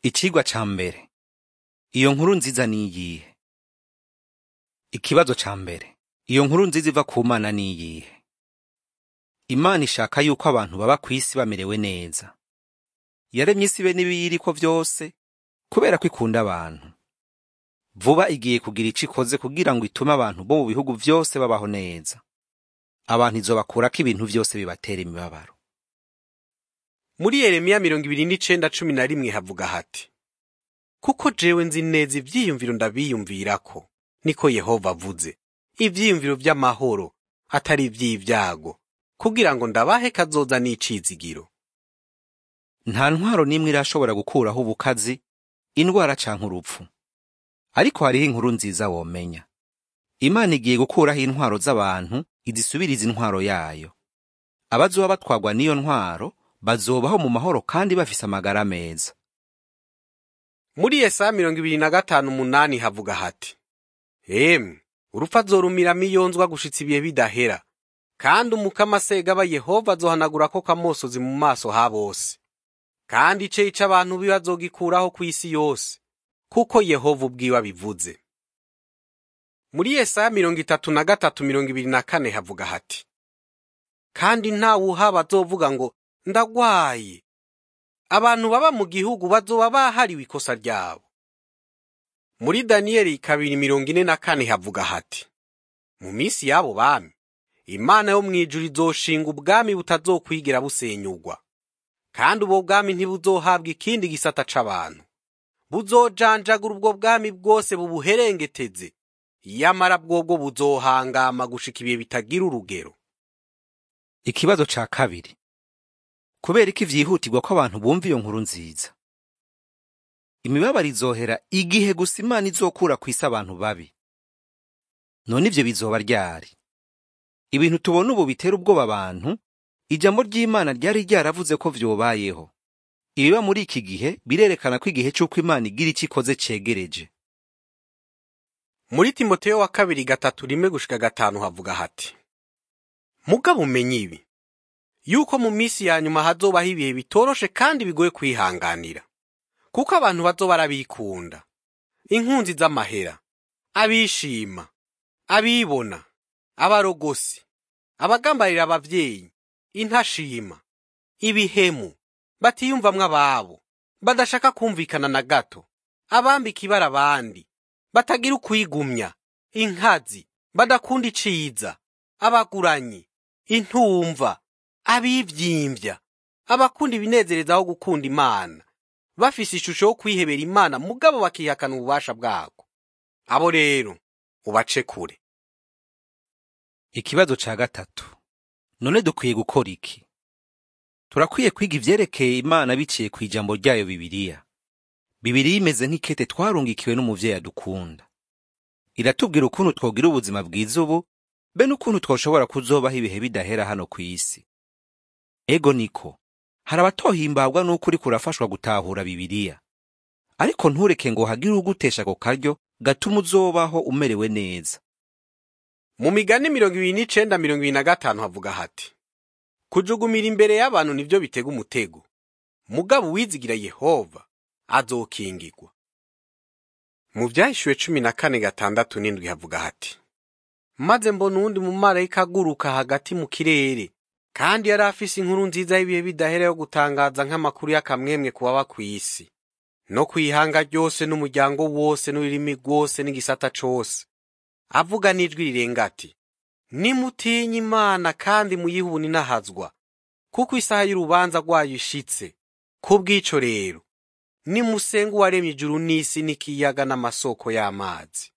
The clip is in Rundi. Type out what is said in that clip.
Icigwa ca mbere. Iyo nkuru nziza ni iyihe? Ikibazo ca mbere. Iyo nkuru nziza iva ku Mana ni iyihe? Imana ishaka yuko abantu baba kw'isi bamerewe neza. Yaremye isi be n'ibiyiriko vyose kubera ko ikunda abantu. Vuba igiye kugira ico ikoze kugira ngo itume abantu bo mu bihugu vyose babaho neza. Abantu izobakurako ibintu vyose bibatera imibabaro. muri yeremiya mirongo ibiri n'icenda cumi na rimwe havuga hati kuko jewe nzi neza ivyiyumviro ndabiyumvirako niko yehova avuze ivyiyumviro vy'amahoro atari ivy'ivyago kugira ngo ndabahe kazoza n'icizigiro Nta ntwaro n'imwe irashobora gukuraho ubukazi, indwara canke urupfu. Ariko hariho inkuru nziza womenya. Imana igiye gukuraho intwaro z'abantu izisubiriza intwaro yayo. Abazoba batwagwa n'iyo ntwaro bazobaho mu mahoro kandi bafise amagara meza. muri yesaya mirongo ibiri na gatanu umunani havuga hati emwe urupfu azorumiramo iyonzwa gushitsa ibihe bidahera kandi umukama segaba yehova azohanagurako kamosozi mu maso ha bose kandi iceyi c'abantu biwe azogikuraho kw'isi yose kuko yehova ubwiwe abivuze muri yesaya mirongo itatu na gatatu mirongo ibiri na kane havuga hati kandi ntawuhaba azovuga ngo ndagwaye abantu baba mu gihugu bazoba bahariwe ikosa ryabo muri daniyeli kabiri mirongo ine na kane havuga hati mu minsi y'abo bami imana yo mu ijuru izoshinga ubwami butazokwigera busenyugwa kandi ubwo bwami ntibuzohabwa ikindi gisata c'abantu buzojanjagura ubwo bwami bwose bubuherengeteze yamara bwobwo buzohangama gushika ibihe bitagira urugero Ikibazo ca kabiri. Kubera iki vyihutirwa ko abantu bumva iyo nkuru nziza? Imibabaro izohera igihe gusa Imana izokura kw'isi abantu babi. None ivyo bizoba ryari? Ibintu tubona ubu bitera ubwoba abantu, ijambo ry'Imana ryari ryaravuze ko vyobayeho. Ibiba muri iki gihe birerekana ko igihe c'uko Imana igira ico ikoze cegereje. muri timoteyo wa kabiri gatatu rimwe gushika gatanu havuga hati mugabo umenye ibi yuko mu minsi ya nyuma hazobaho ibihe bitoroshe kandi bigoye kwihanganira kuko abantu bazoba barabikunda inkunzi z'amahera abishima abibona abarogosi abagambarira abavyeyi intashima ibihemu batiyumvamwo ababo badashaka kumvikana na gato abambika ibara abandi batagira ukwigumya inkazi badakunda iciza abaguranyi intumva abivyimvya abakunda ibinezereza aho gukunda imana bafise ishusho yo kwihebera imana mugabo bakihakana ububasha bwako abo rero ubace kure Ikibazo ca gatatu. None dukwiye gukora iki? Turakwiye kwiga ivyerekeye Imana biciye ku ijambo ryayo Bibiliya. Bibiliya imeze nk'ikete twarungikiwe n'umuvyeyi adukunda. Iratubwira ukuntu twogira ubuzima bwiza ubu, be n'ukuntu twoshobora kuzobaho ibihe bidahera hano kw'isi. Ego niko, hari abatohimbagwa n'uko uriko urafashwa gutahura Bibiliya. Ariko ntureke ngo hagire ugutesha ako karyo gatuma uzobaho umerewe neza. mu migani mirongo ibiri n'icenda mirongo ibiri na gatanu havuga hati kujugumira imbere y'abantu nivyo bitega umutego mugabo uwizigira yehova azokingirwa mu vyahishuwe cumi na kane gatandatu n'indwi havuga hati maze mbona uwundi mumarayika aguruka hagati mu kirere kandi yari afise inkuru nziza y'ibihe bidahera yo gutangaza nk'amakuru y'akamwemwe ku baba kw'isi no kw'ihanga ryose n'umuryango wose n'ururimi rwose n'igisata cose avuga n'ijwi rirenga ati nimutinye imana kandi muyihuni n'ahazwa kuko isaha y'urubanza rwayo ishitse kubw'ico rero nimusenga uwaremye ijuru n'isi n'ikiyaga n'amasoko y'amazi